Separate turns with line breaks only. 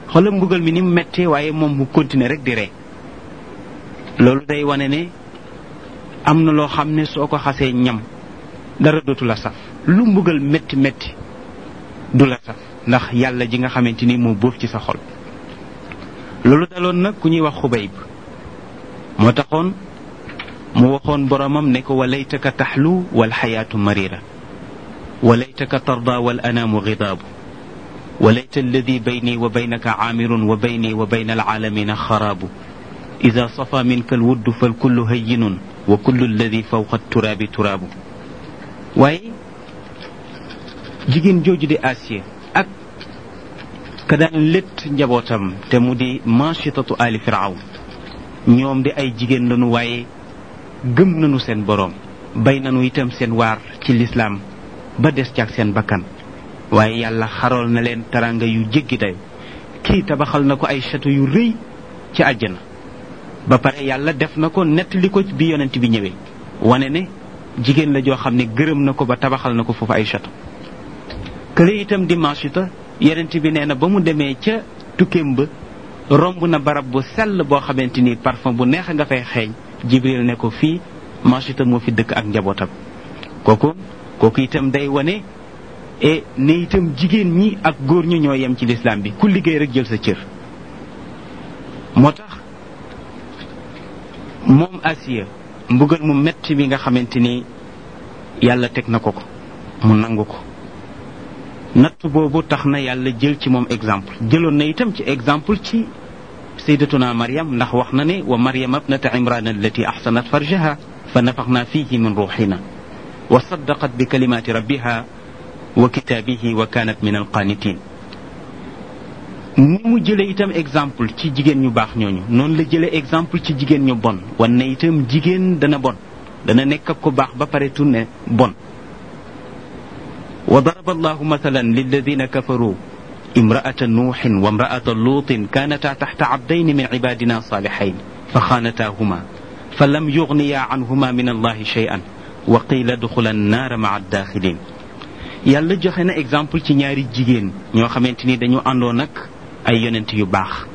xoolal mbugal mi ni mu méttee waaye moom mu continuer rek di ree loolu day wane ne am na loo xam ne soo ko xasee ñam dara dootu la saf lu mbugal métti métti du la saf ndax yàlla ji nga xamante ni moo bóof ci sa xol loolu daloon nag ku ñuy wax xubayb moo taxoon mu waxoon boromam ne ko walaytaka taxlu wal xayaatu marira walaytaka tarda wal anaamu gidaabu وليت الذي بيني وبينك عامر وبيني وبين العالمين خراب إذا صفى منك الود فالكل هين وكل الذي فوق التراب تراب واي جيجين جوج دي آسيا أك كدان لت نجابوتام تمودي ماشطة آل فرعون ñoom di ay jigéen lañu waaye gëm nañu seen boroom bay nañu itam seen waar ci lislaam ba des ci ak seen bakkan waaye yàlla xarool na leen taranga yu jéggi dayo kii tabaxal na ko ay château yu rëy ci àjjana ba pare yàlla def na ko nettali ko bi yonent bi ñëwee wane ne jigéen la joo xam ne gërëm na ko ba tabaxal na ko foofu ay château kële itam di Maasita yonent bi nee na ba mu demee ca tukkeem ba romb na barab bu sell boo xamante ni parfum bu neex nga fay xeeñ Jibril ne ko fii Maasita moo fi dëkk ak njabootam kooku kooku itam day wane e ne itam jigéen ñi ak góor ñu ñoo yem ci lislaam bi ku liggéey rek jël sa cër moo tax moom Asiya mbugal mu metti mi nga xamante ni yàlla teg na ko ko mu nangu ko natt boobu tax na yàlla jël ci moom exemple jëloon na itam ci exemple ci sayyidatuna Maryam ndax wax na ne wa Maryam abnata Imran allati ahsanat farjaha fa nafaxna fihi min ruuxina wa saddaqat bi kalimaati rabbiha wa kitaabihi wa kaanat min alqaanitin ni mu jëlee itam exemple ci jigéen ñu baax ñooñu noonu la jëlee exemple ci jigéen ñu bon wan ne itam jigéen dana bon dana nekk ak ku baax ba pare tunne bon wa daraba allahu mathalan lilladina kafaru imra'ata nuuxin wa imra'ata luutin kaanataa taxta abdayni min cibaadina saalixayn fa xaanataahuma fa lam yugniya canhuma min allahi shay'an wa qiila duxula annaara maca addaaxilin yàlla joxe na exemple ci ñaari jigéen ñoo xamante ni dañu àndoon ak ay yonent yu baax